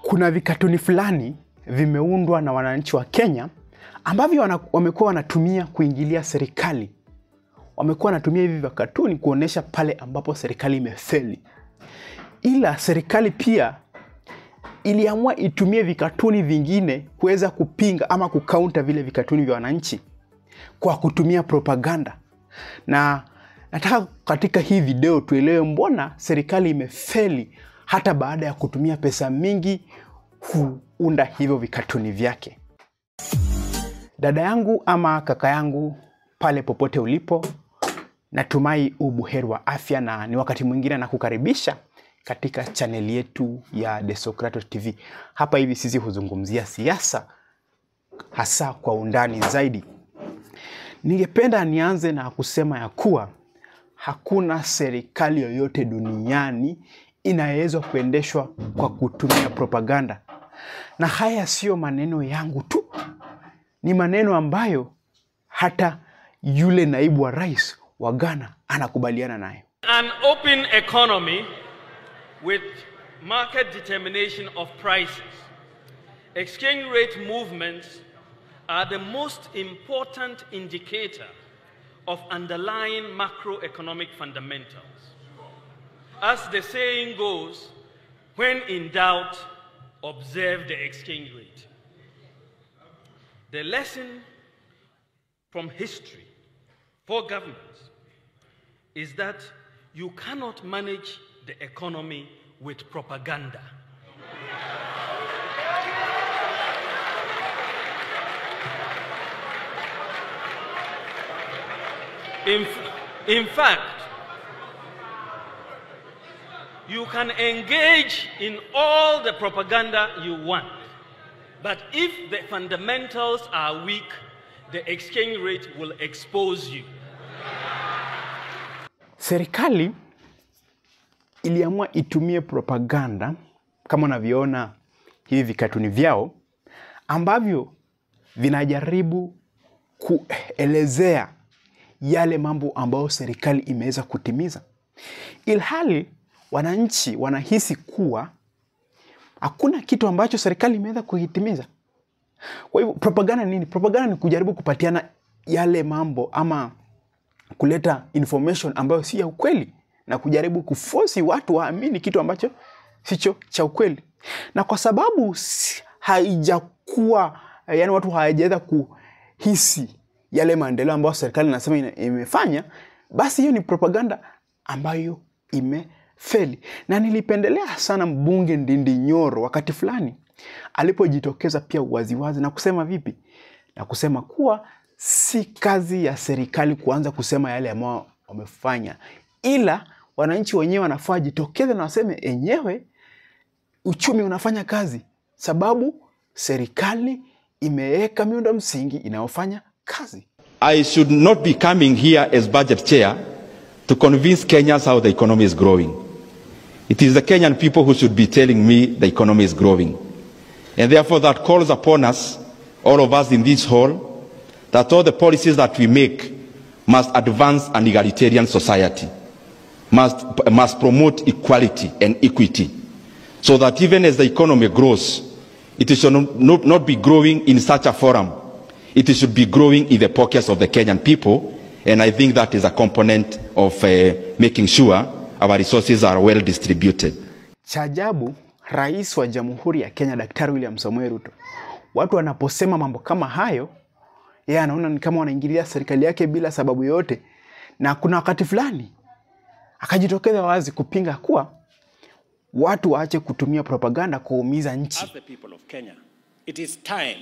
kuna vikatuni fulani vimeundwa na wananchi wa Kenya ambavyo wana- wamekuwa wanatumia kuingilia serikali. Wamekuwa wanatumia hivi vikatuni kuonesha pale ambapo serikali imefeli, ila serikali pia iliamua itumie vikatuni vingine kuweza kupinga ama kukaunta vile vikatuni vya wananchi kwa kutumia propaganda. Na nataka katika hii video tuelewe mbona serikali imefeli hata baada ya kutumia pesa mingi kuunda hivyo vikatuni vyake. Dada yangu ama kaka yangu pale popote ulipo, natumai ubuheri wa afya na ni wakati mwingine na kukaribisha katika chaneli yetu ya The Socrates TV. Hapa hivi sisi huzungumzia siasa hasa kwa undani zaidi. Ningependa nianze na kusema ya kuwa hakuna serikali yoyote duniani inayoweza kuendeshwa kwa kutumia propaganda, na haya siyo maneno yangu tu, ni maneno ambayo hata yule naibu wa rais wa Ghana anakubaliana nayo. An open economy with market determination of prices, exchange rate movements are the most important indicator of underlying macroeconomic fundamentals. As the saying goes, when in doubt, observe the exchange rate. The lesson from history for governments is that you cannot manage the economy with propaganda. In, f- in fact, you can engage in all the propaganda you want, but if the fundamentals are weak, the exchange rate will expose you. Serikali iliamua itumie propaganda kama unavyoona hivi vikatuni vyao ambavyo vinajaribu kuelezea yale mambo ambayo serikali imeweza kutimiza, ilhali wananchi wanahisi kuwa hakuna kitu ambacho serikali imeweza kukitimiza. Kwa hivyo propaganda ni nini? Propaganda ni kujaribu kupatiana yale mambo ama kuleta information ambayo si ya ukweli na kujaribu kufosi watu waamini kitu ambacho sicho cha ukweli, na kwa sababu si- haijakuwa yani, watu hawajaweza kuhisi yale maendeleo ambayo serikali inasema ina- imefanya, basi hiyo ni propaganda ambayo imefeli. Na nilipendelea sana mbunge Ndindi Nyoro wakati fulani alipojitokeza pia waziwazi na kusema vipi, na kusema kuwa si kazi ya serikali kuanza kusema yale ambayo wamefanya, ila wananchi wenyewe wanafaa jitokeze na waseme enyewe uchumi unafanya kazi, sababu serikali imeweka miundo msingi inayofanya kazi. I should not be coming here as budget chair to convince Kenyans how the economy is growing. It is the Kenyan people who should be telling me the economy is growing. And therefore, that calls upon us, all of us in this hall, that all the policies that we make must advance an egalitarian society, must, must promote equality and equity, so that even as the economy grows, it should not, not, not be growing in such a forum. It should be growing in the pockets of the Kenyan people, and I think that is a component of uh, making sure our resources are well distributed. Cha ajabu, rais wa Jamhuri ya Kenya Daktari William Samoei Ruto, watu wanaposema mambo kama hayo, yeye anaona ni kama wanaingilia serikali yake bila sababu yoyote, na kuna wakati fulani akajitokeza wazi kupinga kuwa watu waache kutumia propaganda kuumiza nchi. As the people of Kenya, it is time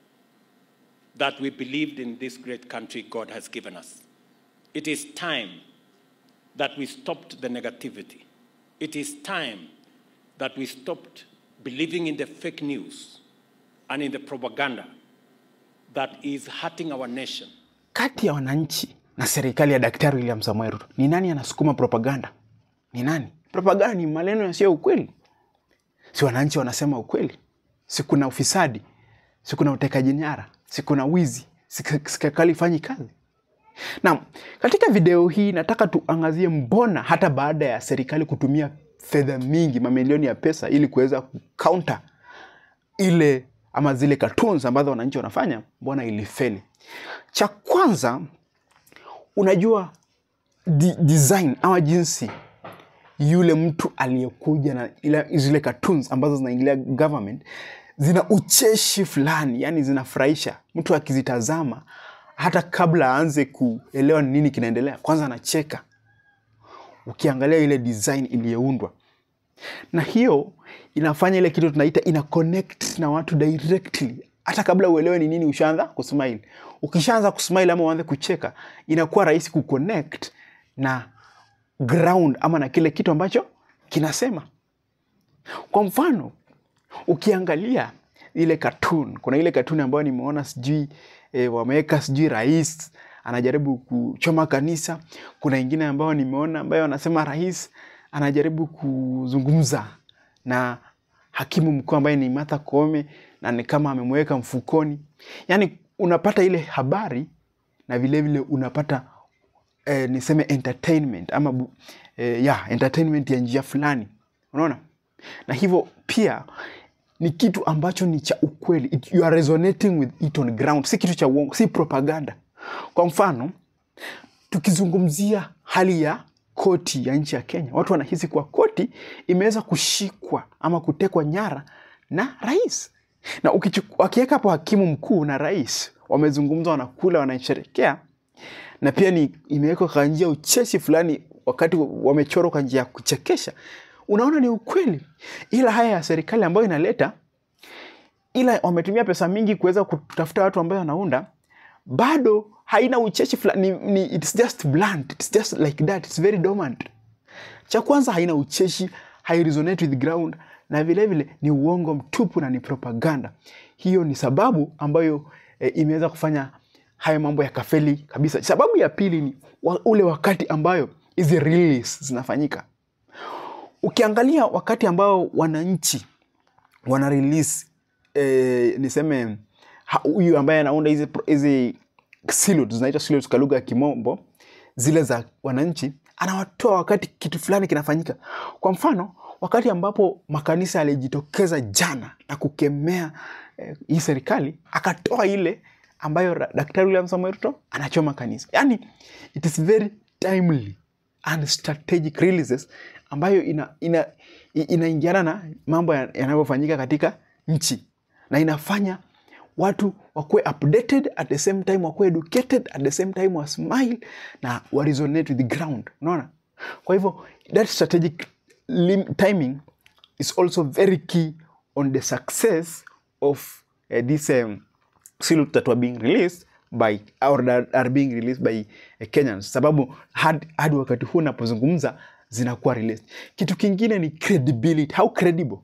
that we believed in this great country God has given us. It is time that we stopped the negativity. It is time that we stopped believing in the fake news and in the propaganda that is hurting our nation. Kati ya wananchi na serikali ya Daktari William Samoei Ruto, ni nani anasukuma propaganda? Ni nani? Propaganda ni maneno yasiyo ukweli. Si wananchi wanasema ukweli? Si kuna ufisadi? Si kuna utekaji nyara? Si kuna wizi? Si serikali ifanyi kazi? Naam, katika video hii nataka tuangazie mbona hata baada ya serikali kutumia fedha mingi, mamilioni ya pesa ili kuweza kucounter ile ama zile cartoons ambazo wananchi wanafanya, mbona ilifeli? Cha kwanza, unajua di design ama jinsi yule mtu aliyekuja na ila, zile cartoons ambazo zinaingilia government zina ucheshi fulani, yani zinafurahisha mtu akizitazama, hata kabla aanze kuelewa ni nini kinaendelea, kwanza anacheka ukiangalia ile design iliyoundwa, na hiyo inafanya ile kitu tunaita ina connect na watu directly, hata kabla uelewe ni nini, ushaanza kusmile. Ukishaanza kusmile ama uanze kucheka, inakuwa rahisi kuconnect na ground ama na kile kitu ambacho kinasema. Kwa mfano, ukiangalia ile cartoon, kuna ile cartoon ambayo nimeona sijui e, wameweka sijui rais anajaribu kuchoma kanisa. Kuna ingine ambayo nimeona ambayo wanasema rais anajaribu kuzungumza na hakimu mkuu ambaye ni Martha Koome na ni kama amemweka mfukoni. Yaani unapata ile habari na vile vile unapata eh, niseme entertainment ama bu, eh, yeah, entertainment ya njia fulani, unaona, na hivyo pia ni kitu ambacho ni cha ukweli. It, you are resonating with it on ground, si kitu cha uongo, si propaganda. Kwa mfano tukizungumzia hali ya koti ya nchi ya Kenya, watu wanahisi kuwa koti imeweza kushikwa ama kutekwa nyara na rais, na ukichu- wakiweka hapo hakimu mkuu na rais wamezungumza, wanakula, wanasherekea na pia ni imewekwa kwa njia ya ucheshi fulani, wakati wamechorwa kwa njia ya kuchekesha, unaona ni ukweli. Ila haya ya serikali ambayo inaleta, ila wametumia pesa mingi kuweza kutafuta watu ambao wanaunda, bado haina ucheshi fulani, ni, ni, it's just blunt, it's just like that, it's very dormant. Cha kwanza haina ucheshi, hairesonate with ground, na vile vile ni uongo mtupu na ni propaganda. Hiyo ni sababu ambayo e, imeweza kufanya haya mambo yakafeli kabisa. Sababu ya pili ni wa, ule wakati ambayo hizi release zinafanyika. Ukiangalia wakati ambao wananchi wana release eh, niseme ha- huyu ambaye anaunda hizi pro- hizi silos zinaitwa silos kwa lugha ya kimombo zile za wananchi anawatoa wakati kitu fulani kinafanyika kwa mfano wakati ambapo makanisa yalijitokeza jana na kukemea eh, hii serikali akatoa ile ambayo ra- daktari William Samoei Ruto anachoma kanisa yani it is very timely and strategic releases ambayo ina, ina, i- inaingiana na mambo ya- yanavyofanyika katika nchi na inafanya watu wakuwe updated at the same time wakuwe educated at the same time wa smile na wa resonate with the ground unaona kwa hivyo that strategic lim- timing is also very key on the success of uh, this um, silhouettes that were being released by or that are being released by uh, Kenyans, sababu hadi, hadi wakati huu napozungumza zinakuwa released. Kitu kingine ni credibility. How credible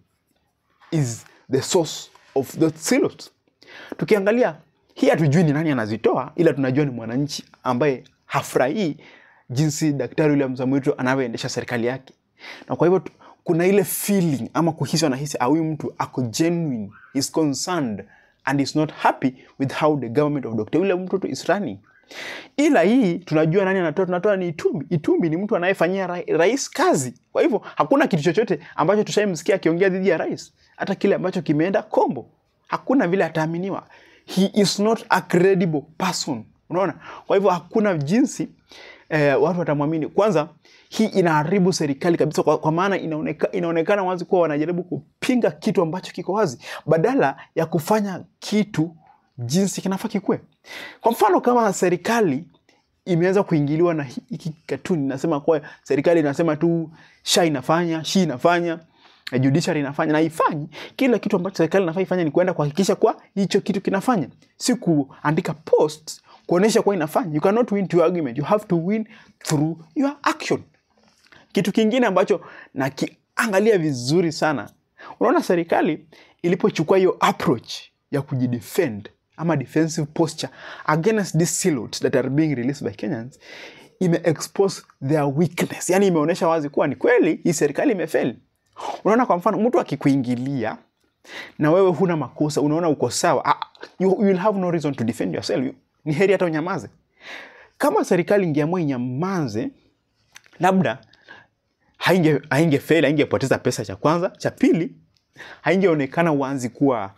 is the source of the silhouettes? Tukiangalia hii hatujui ni nani anazitoa, ila tunajua ni mwananchi ambaye hafurahii jinsi Daktari William Samoei Ruto anavyoendesha serikali yake, na kwa hivyo tu- kuna ile feeling ama kuhisi, wanahisi ah, huyu mtu ako genuine, is concerned and is not happy with how the government of Dr. William Ruto is running. Ila hii tunajua nani anatoa, tunatoa ni Itumbi. Itumbi ni mtu anayefanyia ra rais kazi. Kwa hivyo hakuna kitu chochote ambacho tushaimsikia akiongea dhidi ya rais, hata kile ambacho kimeenda kombo, hakuna vile ataaminiwa. He is not a credible person, unaona. Kwa hivyo hakuna jinsi eh, watu watamwamini. Kwanza hii inaharibu serikali kabisa, kwa, kwa maana inaoneka, inaonekana wazi kuwa wanajaribu kupinga kitu ambacho kiko wazi badala ya kufanya kitu jinsi kinafaa kikuwe. Kwa mfano kama serikali imeweza kuingiliwa na hi- hiki katuni, nasema kwa serikali inasema tu sha inafanya shi inafanya eh, judiciary inafanya na ifanyi kila kitu ambacho serikali inafaa ifanye ni kuenda kuhakikisha kwa hicho kitu kinafanya, si kuandika post kuonesha kuwa inafanya. You cannot win your argument, you have to win through your action. Kitu kingine ambacho nakiangalia vizuri sana, unaona serikali ilipochukua hiyo approach ya kujidefend ama defensive posture against these silhouettes that are being released by Kenyans, ime expose their weakness, yani imeonyesha wazi kuwa ni kweli hii serikali imefeli. Unaona, kwa mfano mtu akikuingilia na wewe huna makosa, unaona uko sawa, ah, you, you will have no reason to defend yourself. You- Ni heri hata unyamaze. Kama serikali ingeamua inyamaze, labda hainge hainge fail, haingepoteza pesa. Cha kwanza, cha pili, haingeonekana wazi kuwa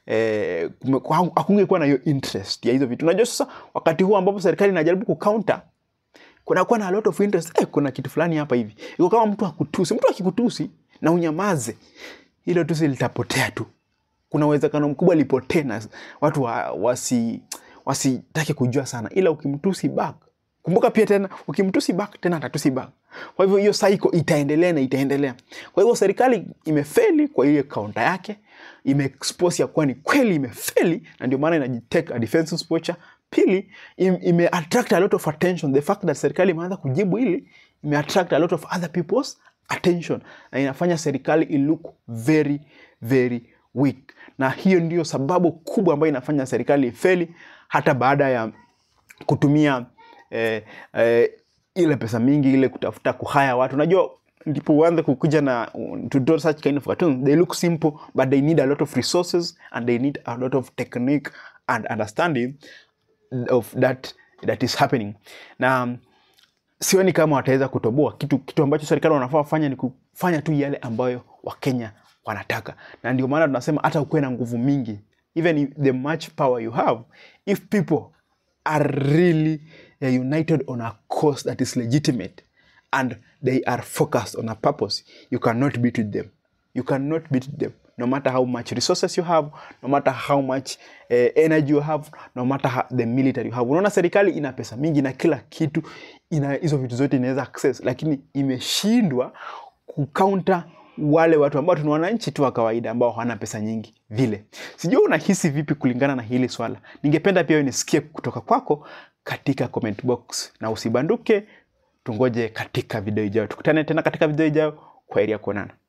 eh, kume- hakungekuwa na hiyo interest ya hizo vitu unajua sasa wakati huu ambapo serikali inajaribu kucounter kunakuwa na a lot of interest eh, kuna kitu fulani hapa hivi iko kama mtu akutusi mtu akikutusi na unyamaze hilo tusi litapotea tu kuna uwezekano mkubwa lipotee na watu wa, wasi wasitake kujua sana ila ukimtusi back kumbuka pia tena ukimtusi back tena atatusi back kwa hivyo hiyo cycle itaendelea na itaendelea kwa hivyo serikali imefeli kwa ile kaunta yake imeexpose ya kuwa ni kweli imefeli na ndio maana inajitake a defensive posture pili im, ime attract a lot of attention the fact that serikali imeanza kujibu hili ime attract a lot of other people's attention na inafanya serikali ilook very very weak na hiyo ndio sababu kubwa ambayo inafanya serikali ifeli hata baada ya kutumia eh, eh, ile pesa mingi ile kutafuta kuhaya watu unajua ndipo uanze kukuja na to do such kind of cartoons they look simple but they need a lot of resources and they need a lot of technique and understanding of that that is happening na sioni kama wataweza kutoboa kitu, kitu ambacho serikali wanafaa wafanya ni kufanya tu yale ambayo wakenya wanataka na ndio maana tunasema hata ukuwe na nguvu mingi even if the much power you have if people are really uh, united on a cause that is legitimate and they are focused on a purpose you cannot beat with them you cannot beat them no matter how much resources you have no matter how much uh, energy you have no matter how, the military you have unaona serikali ina pesa mingi na kila kitu ina hizo vitu zote inaweza access lakini imeshindwa kucounter wale watu ambao tuna wananchi tu wa kawaida ambao hawana pesa nyingi vile sijui unahisi vipi kulingana na hili swala ningependa pia wewe nisikie kutoka kwako katika comment box na usibanduke tungoje katika video ijayo tukutane tena katika video ijayo kwa heri ya kuonana